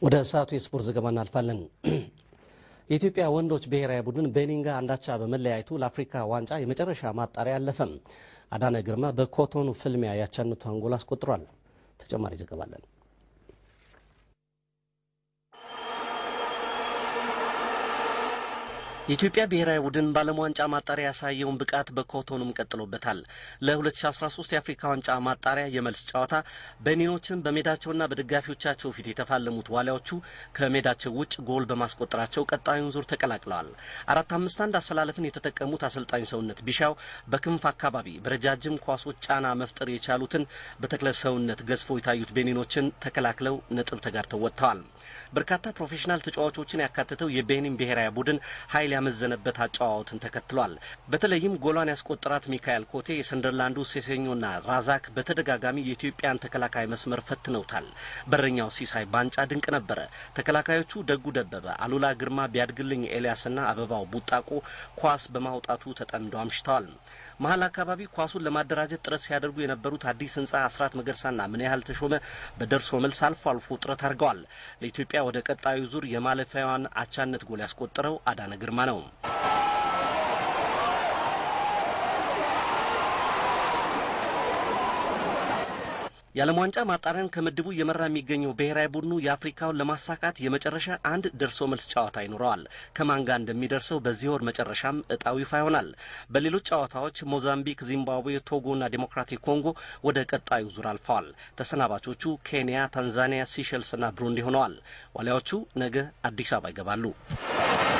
ወደ ሰዓቱ የስፖርት ዘገባ እናልፋለን። የኢትዮጵያ ወንዶች ብሔራዊ ቡድን ቤኒን ጋር አንዳቻ በመለያየቱ ለአፍሪካ ዋንጫ የመጨረሻ ማጣሪያ አለፈም። አዳነ ግርማ በኮቶኑ ፍልሚያ ያቻነቷን ጎል አስቆጥሯል። ተጨማሪ ዘገባ አለን። የኢትዮጵያ ብሔራዊ ቡድን በዓለም ዋንጫ ማጣሪያ ያሳየውን ብቃት በኮቶኑም ቀጥሎበታል። ለ2013 የአፍሪካ ዋንጫ ማጣሪያ የመልስ ጨዋታ ቤኒኖችን በሜዳቸውና በደጋፊዎቻቸው ፊት የተፋለሙት ዋሊያዎቹ ከሜዳቸው ውጭ ጎል በማስቆጠራቸው ቀጣዩን ዙር ተቀላቅለዋል። አራት አምስት አንድ አሰላለፍን የተጠቀሙት አሰልጣኝ ሰውነት ቢሻው በክንፍ አካባቢ በረጃጅም ኳሶች ጫና መፍጠር የቻሉትን በተክለ ሰውነት ገዝፈው የታዩት ቤኒኖችን ተከላክለው ነጥብ ተጋርተው ወጥተዋል። በርካታ ፕሮፌሽናል ተጫዋቾችን ያካተተው የቤኒን ብሔራዊ ቡድን ኃይል ያመዘነበት አጨዋወትን ተከትሏል። በተለይም ጎሏን ያስቆጠራት ሚካኤል ኮቴ፣ የሰንደርላንዱ ሴሴኞና ራዛክ በተደጋጋሚ የኢትዮጵያን ተከላካይ መስመር ፈትነውታል። በረኛው ሲሳይ ባንጫ ድንቅ ነበረ። ተከላካዮቹ ደጉ ደበበ፣ አሉላ ግርማ፣ ቢያድግልኝ ኤልያስና አበባው ቡጣቆ ኳስ በማውጣቱ ተጠምደው አምሽተዋል። መሀል አካባቢ ኳሱን ለማደራጀት ጥረት ሲያደርጉ የነበሩት አዲስ ህንጻ አስራት መገርሳና ምን ያህል ተሾመ በደርሶ መልስ አልፎ አልፎ ጥረት አድርገዋል። ለኢትዮጵያ ወደ ቀጣዩ ዙር የማለፊያዋን አቻነት ጎል ያስቆጠረው አዳነ ግርማ ነው። የዓለም ዋንጫ ማጣሪያን ከምድቡ እየመራ የሚገኘው ብሔራዊ ቡድኑ የአፍሪካውን ለማሳካት የመጨረሻ አንድ ደርሶ መልስ ጨዋታ ይኖረዋል። ከማን ጋር እንደሚደርሰው በዚህ ወር መጨረሻም እጣው ይፋ ይሆናል። በሌሎች ጨዋታዎች ሞዛምቢክ፣ ዚምባብዌ፣ ቶጎና ዴሞክራቲክ ኮንጎ ወደ ቀጣዩ ዙር አልፈዋል። ተሰናባቾቹ ኬንያ፣ ታንዛኒያ፣ ሲሸልስና ብሩንዲ ሆነዋል። ዋሊያዎቹ ነገ አዲስ አበባ ይገባሉ።